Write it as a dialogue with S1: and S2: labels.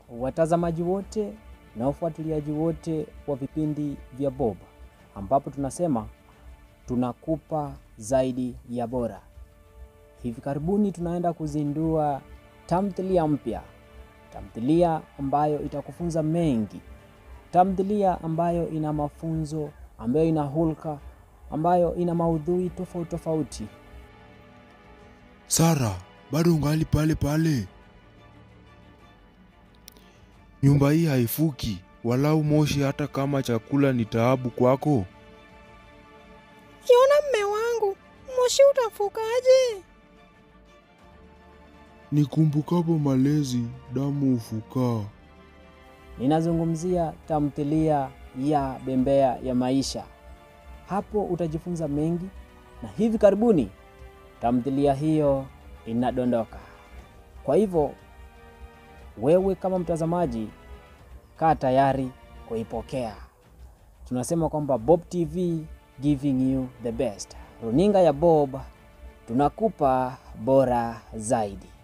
S1: watazamaji wote na ufuatiliaji wote wa vipindi vya Bob, ambapo tunasema tunakupa zaidi ya bora. Hivi karibuni tunaenda kuzindua tamthilia mpya, tamthilia ambayo itakufunza mengi, tamthilia ambayo ina mafunzo, ambayo ina hulka, ambayo ina maudhui tofauti tofauti.
S2: Sara, bado ungali pale pale? Nyumba hii haifuki walau moshi, hata kama chakula ni taabu kwako.
S3: Yona mme wangu, moshi utafukaje?
S2: Nikumbukapo malezi, damu hufukaa.
S1: Ninazungumzia tamthilia ya Bembea ya Maisha. Hapo utajifunza mengi, na hivi karibuni tamthilia hiyo inadondoka. Kwa hivyo wewe kama mtazamaji, kaa tayari kuipokea. Tunasema kwamba Bob TV giving you the best. Runinga ya Bob tunakupa bora zaidi.